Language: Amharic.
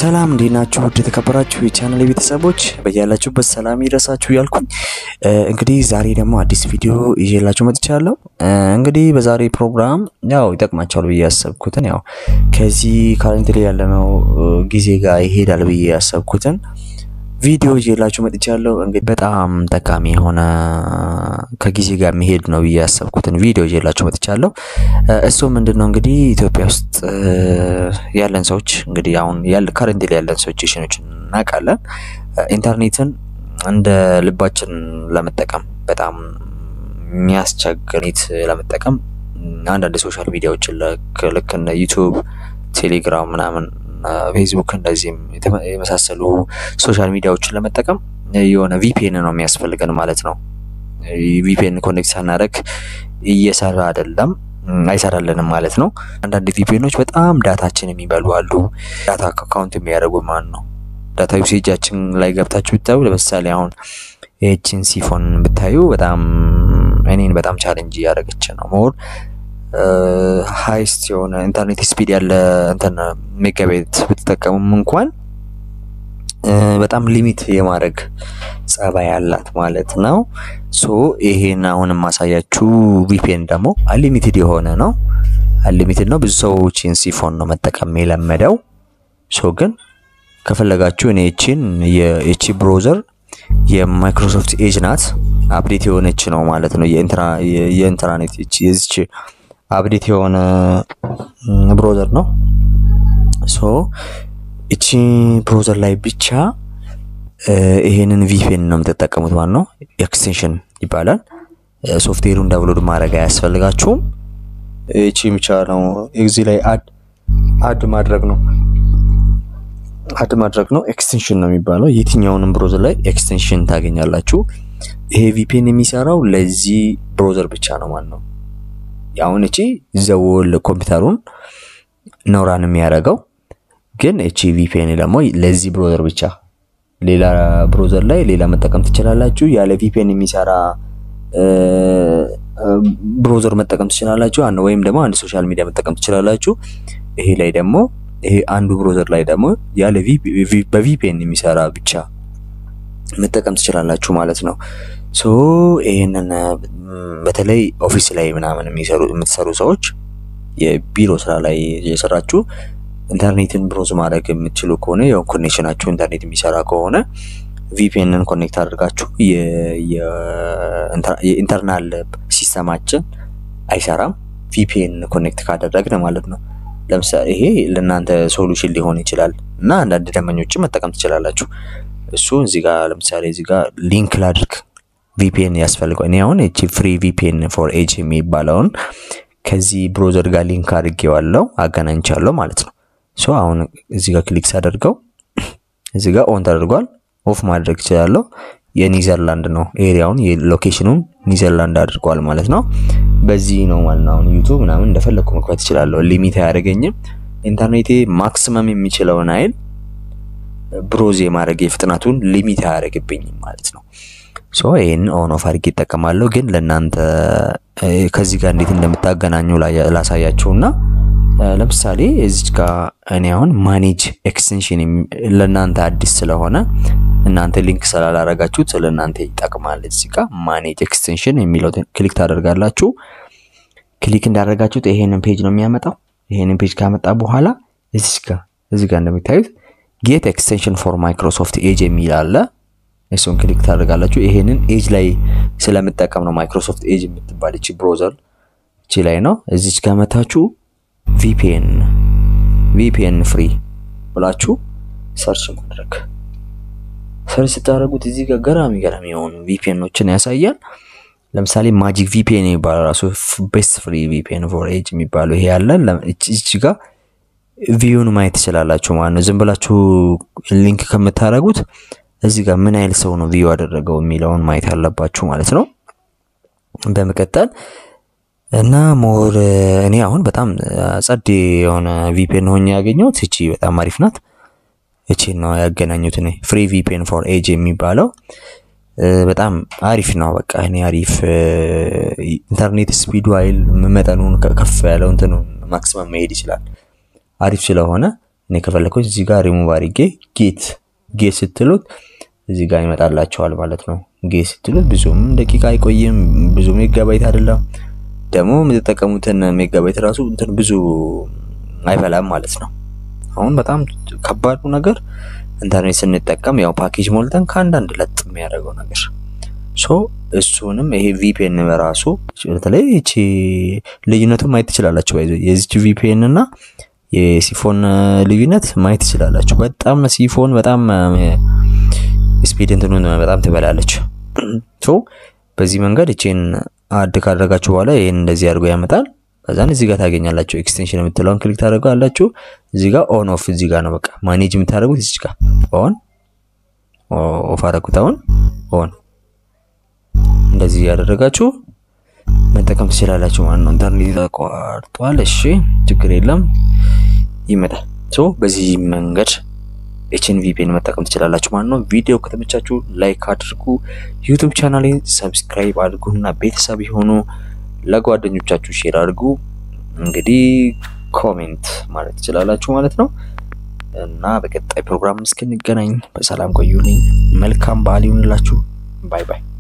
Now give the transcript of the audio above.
ሰላም እንዴት ናችሁ? ውድ የተከበራችሁ የቻናል ቤተሰቦች በያላችሁበት ሰላም ይድረሳችሁ እያልኩኝ እንግዲህ ዛሬ ደግሞ አዲስ ቪዲዮ ይዤላችሁ መጥቻለሁ። እንግዲህ በዛሬ ፕሮግራም ያው ይጠቅማቸዋል ብዬ ያሰብኩትን ያው ከዚህ ካረንትሊ ያለነው ጊዜ ጋር ይሄዳል ብዬ ያሰብኩትን ቪዲዮ ይዤላችሁ መጥቻለሁ። እንግዲህ በጣም ጠቃሚ የሆነ ከጊዜ ጋር የሚሄድ ነው ብዬ ያሰብኩትን ቪዲዮ ይዤላችሁ መጥቻለሁ። እሱ ምንድን ነው እንግዲህ ኢትዮጵያ ውስጥ ያለን ሰዎች እንግዲህ አሁን ያለ ካረንትሊ ያለን ሲቹዌሽኖችን እናውቃለን። ኢንተርኔትን እንደ ልባችን ለመጠቀም በጣም የሚያስቸግር ለመጠቀም አንዳንድ ሶሻል ሚዲያዎችን ልክ እንደ ዩቱብ፣ ቴሌግራም ምናምን ፌስቡክ እንደዚህም የመሳሰሉ ሶሻል ሚዲያዎችን ለመጠቀም የሆነ ቪፒኤን ነው የሚያስፈልገን ማለት ነው። ቪፒኤን ኮኔክት ሳናደርግ እየሰራ አይደለም አይሰራልንም ማለት ነው። አንዳንድ ቪፒኤኖች በጣም ዳታችን የሚበሉ አሉ። ዳታ አካውንት የሚያደርጉ ማለት ነው። ዳታ ዩሴጃችን ላይ ገብታችሁ ብታዩ ለምሳሌ አሁን ይህችን ሲፎን ብታዩ በጣም እኔን በጣም ቻሌንጅ እያደረገች ነው ሞር ሃይስት የሆነ ኢንተርኔት ስፒድ ያለ እንትን ሜጋቤት ብትጠቀሙም እንኳን በጣም ሊሚት የማድረግ ጸባይ ያላት ማለት ነው። ሶ ይሄን አሁን የማሳያችሁ ቪፒኤን ደግሞ አንሊሚትድ የሆነ ነው። አንሊሚትድ ነው። ብዙ ሰዎች ሲፎን ነው መጠቀም የለመደው። ሶ ግን ከፈለጋችሁ እኔ እቺን የኤቺ ብሮዘር የማይክሮሶፍት ኤጅ ናት። አፕዴት የሆነች ነው ማለት ነው። የኢንትራኔት የዚች አፕዴት የሆነ ብሮዘር ነው። ሶ እቺ ብሮዘር ላይ ብቻ ይሄንን ቪፒኤን ነው የምትጠቀሙት ማለት ነው። ኤክስቴንሽን ይባላል። ሶፍትዌሩን ዳውንሎድ ማድረግ አያስፈልጋችሁም። እቺ ብቻ ነው እዚህ ላይ አድ አድ ማድረግ ነው አድ ማድረግ ነው። ኤክስቴንሽን ነው የሚባለው። የትኛውንም ብሮዘር ላይ ኤክስቴንሽን ታገኛላችሁ። ይሄ ቪፒኤን የሚሰራው ለዚህ ብሮዘር ብቻ ነው ማለት ነው። አሁን እቺ ዘወል ኮምፒውተሩን ኖራን የሚያደርገው ግን እቺ ቪፒኤን ደግሞ ለዚህ ብሮዘር ብቻ፣ ሌላ ብሮዘር ላይ ሌላ መጠቀም ትችላላችሁ። ያለ ቪፒኤን የሚሰራ ብሮዘር መጠቀም ትችላላችሁ። አንድ ወይም ደግሞ አንድ ሶሻል ሚዲያ መጠቀም ትችላላችሁ። ይሄ ላይ ደግሞ ይሄ አንዱ ብሮዘር ላይ ደግሞ ያለ በቪፒኤን የሚሰራ ብቻ መጠቀም ትችላላችሁ ማለት ነው። ሶ ይሄንን በተለይ ኦፊስ ላይ ምናምን የሚሰሩ የምትሰሩ ሰዎች የቢሮ ስራ ላይ የሰራችሁ ኢንተርኔትን ብሮዝ ማድረግ የምትችሉ ከሆነ ያው ኮኔክሽናችሁ ኢንተርኔት የሚሰራ ከሆነ ቪፒኤንን ኮኔክት አድርጋችሁ የኢንተርናል ሲስተማችን አይሰራም ቪፒኤን ኮኔክት ካደረግን ማለት ነው። ለምሳሌ ይሄ ለእናንተ ሶሉሽን ሊሆን ይችላል እና አንዳንድ ደንበኞችን መጠቀም ትችላላችሁ። እሱ እዚህ ጋር ለምሳሌ እዚህ ጋር ሊንክ ላድርግ ቪፒኤን ያስፈልገው እኔ አሁን እቺ ፍሪ ቪፒኤን ፎር ኤጅ የሚባለውን ከዚህ ብሮዘር ጋር ሊንክ አድርጌዋለሁ አገናኝቻለሁ ማለት ነው። ሶ አሁን እዚህ ጋር ክሊክ ሳደርገው እዚህ ጋር ኦን ተደርጓል። ኦፍ ማድረግ እችላለሁ። የኒዘርላንድ ነው ኤሪያውን የሎኬሽኑን ኒዘርላንድ አድርጓል ማለት ነው። በዚህ ነው ማለት ነው። አሁን ዩቱብ ምናምን እንደፈለግኩ መክፈት እችላለሁ። ሊሚት አያደርገኝም። ኢንተርኔቴ ማክሲመም የሚችለውን አይል ብሮዝ የማድረግ የፍጥነቱን ሊሚት አያደርግብኝም ማለት ነው። ሶ ይህን ኦን ኦፍ አድርጌ ይጠቀማለሁ። ግን ለእናንተ ከዚህ ጋር እንዴት እንደምታገናኙ ላሳያችሁና ለምሳሌ እዚች ጋር እኔ አሁን ማኔጅ ኤክስቴንሽን ለእናንተ አዲስ ስለሆነ እናንተ ሊንክ ስላላረጋችሁት ለእናንተ ይጠቅማል። እዚህ ጋር ማኔጅ ኤክስቴንሽን የሚለው ክሊክ ታደርጋላችሁ። ክሊክ እንዳደረጋችሁት ይሄንን ፔጅ ነው የሚያመጣው። ይሄንን ፔጅ ካመጣ በኋላ እዚች ጋር እዚህ ጋር እንደሚታዩት ጌት ኤክስቴንሽን ፎር ማይክሮሶፍት ኤጅ የሚል አለ። እሱን ክሊክ ታደርጋላችሁ። ይሄንን ኤጅ ላይ ስለምጠቀም ነው ማይክሮሶፍት ኤጅ የምትባል እቺ ብሮዘር እቺ ላይ ነው። እዚች ጋር መታችሁ ቪፒኤን ቪፒኤን ፍሪ ብላችሁ ሰርች ማድረግ ሰርች ስታደርጉት እዚህ ጋር ገራሚ ገራሚ የሆኑ ቪፒኤኖችን ያሳያል። ለምሳሌ ማጂክ ቪፒኤን የሚባለው ራሱ ቤስት ፍሪ ቪፒኤን ፎር ኤጅ የሚባለው ይሄ ያለ እቺ ጋር ቪዩን ማየት ትችላላችሁ ማለት ነው። ዝም ብላችሁ ሊንክ ከምታደርጉት እዚህ ጋር ምን ያህል ሰው ነው ቪዩ አደረገው የሚለውን ማየት ያለባችሁ ማለት ነው። በመቀጠል እና ሞር እኔ አሁን በጣም ጸድ የሆነ ቪፒኤን ሆኜ ያገኘሁት እቺ በጣም አሪፍ ናት። እቺ ነው ያገናኙት እኔ ፍሪ ቪፒኤን ፎር ኤጅ የሚባለው በጣም አሪፍ ነው። በቃ እኔ አሪፍ ኢንተርኔት ስፒዱ አይል መጠኑን ከፍ ያለው እንትኑን ማክሲመም መሄድ ይችላል። አሪፍ ስለሆነ እኔ ከፈለኩኝ እዚህ ጋር ሪሙቭ አድርጌ ጌት ጌት ስትሉት እዚህ ጋር ይመጣላቸዋል ማለት ነው። ጌት ስትሉት ብዙም ደቂቃ አይቆይም፣ ብዙ ሜጋባይት አይደለም። ደግሞ የምትጠቀሙትን ሜጋባይት ራሱ እንትን ብዙ አይበላም ማለት ነው። አሁን በጣም ከባዱ ነገር ኢንተርኔት ስንጠቀም ያው ፓኬጅ ሞልተን ከአንዳንድ ለጥ የሚያደርገው ነገር ሶ እሱንም ይሄ ቪፒኤን በራሱ በተለይ ይቺ ልዩነቱን ማየት ትችላላችሁ። ባይዞ የዚች ቪፒኤን እና የሲፎን ልዩነት ማየት ትችላላችሁ። በጣም ሲፎን በጣም ስፒድ እንትኑን በጣም ትበላለች። ሶ በዚህ መንገድ እቺን አድ ካደረጋችሁ በኋላ ይህን እንደዚህ አድርጎ ያመጣል። ከዛን እዚህ ጋር ታገኛላችሁ። ኤክስቴንሽን የምትለውን ክሊክ ታደርጋላችሁ። እዚህ ጋር ኦን ኦፍ እዚህ ጋር ነው በቃ ማኔጅ የምታደርጉት እዚህ ጋር ኦን ኦፍ አደረጉት። አሁን ኦን እንደዚህ ያደረጋችሁ መጠቀም ትችላላችሁ ማለት ነው። ኢንተርኔት ተቋርጧል። እሺ ችግር የለም ይመጣል። ሶ በዚህ መንገድ ኤችን ቪፒኤን መጠቀም ትችላላችሁ ማለት ነው። ቪዲዮ ከተመቻችሁ ላይክ አድርጉ፣ ዩቱብ ቻናሌን ሰብስክራይብ አድርጉና ቤተሰብ የሆኑ ለጓደኞቻችሁ ሼር አድርጉ። እንግዲህ ኮሜንት ማለት ትችላላችሁ ማለት ነው እና በቀጣይ ፕሮግራም እስክንገናኝ በሰላም ቆዩልኝ። መልካም በዓል ይሁንላችሁ። ባይ ባይ።